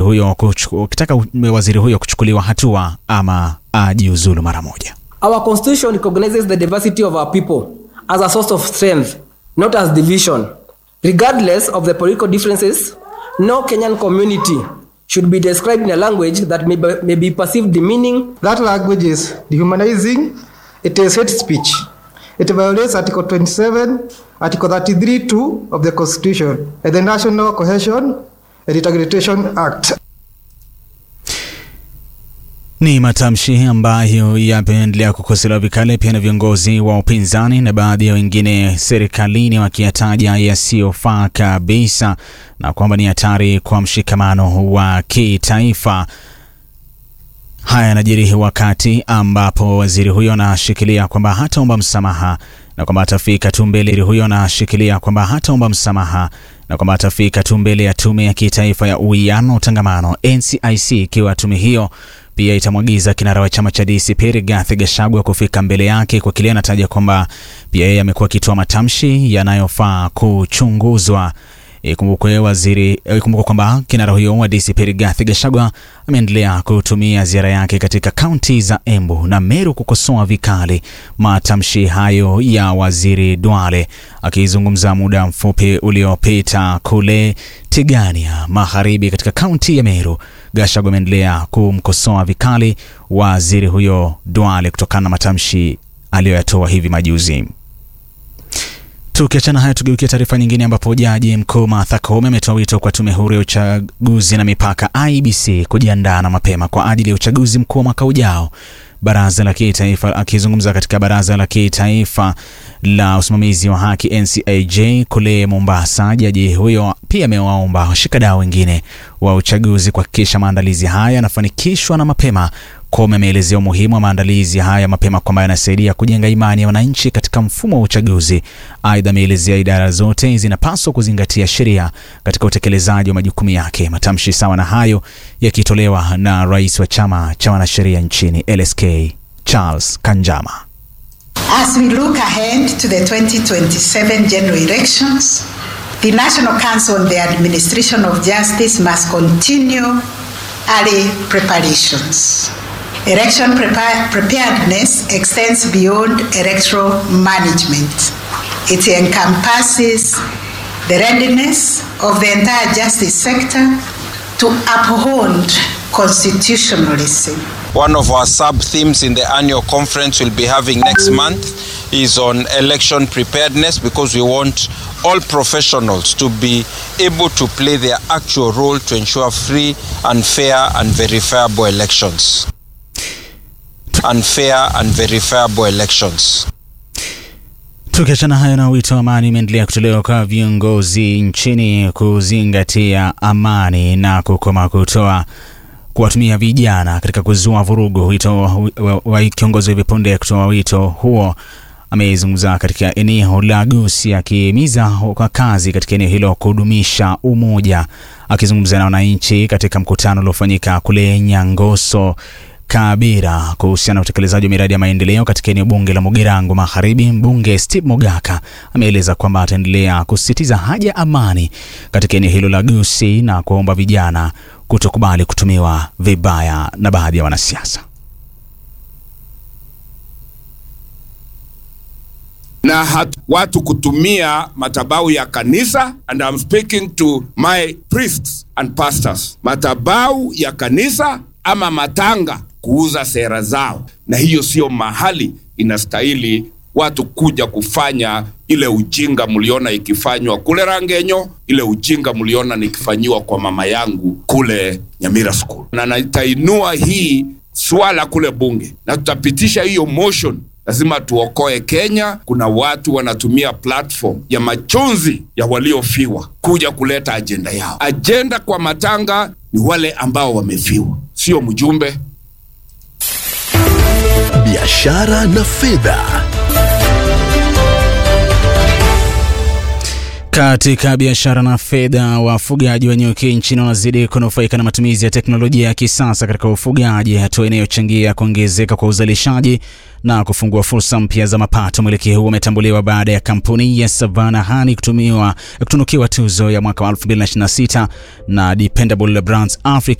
huyo kuchu, ukitaka waziri huyo kuchukuliwa hatua ama ajiuzulu mara moja. Our constitution recognizes the diversity of our people as a source of strength, not as division. Regardless of the political differences, no Kenyan community should be described in a language that may be, may be perceived demeaning. That language is dehumanizing, it is hate speech. It violates Article 27, Article 33 2 of the Constitution and the National Cohesion and Integration Act. Ni matamshi ambayo yameendelea kukosolewa vikali pia na viongozi wa upinzani na baadhi ya wengine serikalini, wakiyataja yasiyofaa kabisa na kwamba ni hatari kwa mshikamano wa kitaifa. Haya yanajiri wakati ambapo waziri huyo anashikilia kwamba hataomba msamaha na kwamba atafika tu mbele huyo anashikilia kwamba hataomba msamaha na kwamba atafika tu mbele ya tume ya kitaifa ya uwiano utangamano NCIC, ikiwa tume hiyo pia itamwagiza kinara wa chama cha DCP Rigathi Gachagua kufika mbele yake kwa kile anataja kwamba pia yeye amekuwa akitoa matamshi yanayofaa kuchunguzwa. Ikumbukwe waziri ikumbukwe kwamba kinara huyo wa DCP Rigathi Gachagua ameendelea kutumia ziara yake katika kaunti za Embu na Meru kukosoa vikali matamshi hayo ya waziri Duale. Akizungumza muda mfupi uliopita kule Tigania Magharibi katika kaunti ya Meru, Gachagua ameendelea kumkosoa vikali waziri huyo Duale kutokana na matamshi aliyoyatoa hivi majuzi. Tukiachana haya, tugeukia taarifa nyingine, ambapo jaji mkuu Martha Koome ametoa wito kwa tume huru ya uchaguzi na mipaka IEBC kujiandaa na mapema kwa ajili ya uchaguzi mkuu wa mwaka ujao. Baraza la kitaifa akizungumza katika baraza la kitaifa la usimamizi wa haki NCAJ kule Mombasa, jaji huyo pia amewaomba washikadau wengine wa uchaguzi kuhakikisha maandalizi haya yanafanikishwa na mapema. Koome ameelezea umuhimu wa maandalizi haya mapema kwamba yanasaidia kujenga imani ya wananchi katika mfumo wa uchaguzi. Aidha, ameelezea idara zote zinapaswa kuzingatia sheria katika utekelezaji wa majukumu yake. Matamshi sawa na hayo yakitolewa na rais wa chama cha wanasheria nchini LSK Charles Kanjama. As we look ahead to the 2027 general elections, the National Council on the Administration of Justice must continue early preparations. Election prepar- preparedness extends beyond electoral management. It encompasses the readiness of the entire justice sector to uphold constitutionalism. One of our sub themes in the annual conference we'll be having next month is on election preparedness because we want all professionals to be able to play their actual role to ensure free and fair and verifiable elections. Unfair and verifiable elections. Tukiachana hayo na wito wa amani imeendelea kutolewa kwa viongozi nchini kuzingatia amani na kukoma kutoa kuwatumia vijana katika kuzua vurugu. Wito wa, wa kiongozi wa hivi punde kutoa wito huo amezungumza katika eneo la Gusii akihimiza kwa kazi katika eneo hilo kudumisha umoja. Akizungumza na wananchi katika mkutano uliofanyika kule Nyangoso Kabira kuhusiana na utekelezaji wa miradi ya maendeleo katika eneo bunge la Mugirango Magharibi, mbunge Steve Mogaka ameeleza kwamba ataendelea kusisitiza haja ya amani katika eneo hilo la Gusii na kuomba vijana kutokubali kutumiwa vibaya na baadhi ya wanasiasa. na hatu, watu kutumia madhabahu ya kanisa and I'm speaking to my priests and pastors, madhabahu ya kanisa ama matanga kuuza sera zao, na hiyo sio mahali inastahili watu kuja kufanya ile ujinga mliona ikifanywa kule Rangenyo, ile ujinga mliona nikifanyiwa kwa mama yangu kule Nyamira School, na nitainua hii swala kule bunge na tutapitisha hiyo motion lazima tuokoe Kenya. Kuna watu wanatumia platform ya machozi ya waliofiwa kuja kuleta ajenda yao. Ajenda kwa matanga ni wale ambao wamefiwa, sio mjumbe. Biashara na fedha. Katika biashara na fedha, wafugaji wa nyuki nchini wanazidi kunufaika na matumizi ya teknolojia ya kisasa katika ufugaji, hatua inayochangia kuongezeka kwa uzalishaji na kufungua fursa mpya za mapato. Mwelekeo huu umetambuliwa baada ya kampuni ya Savannah Honey kutumiwa kutunukiwa tuzo ya mwaka wa 2026 na Dependable Brands Africa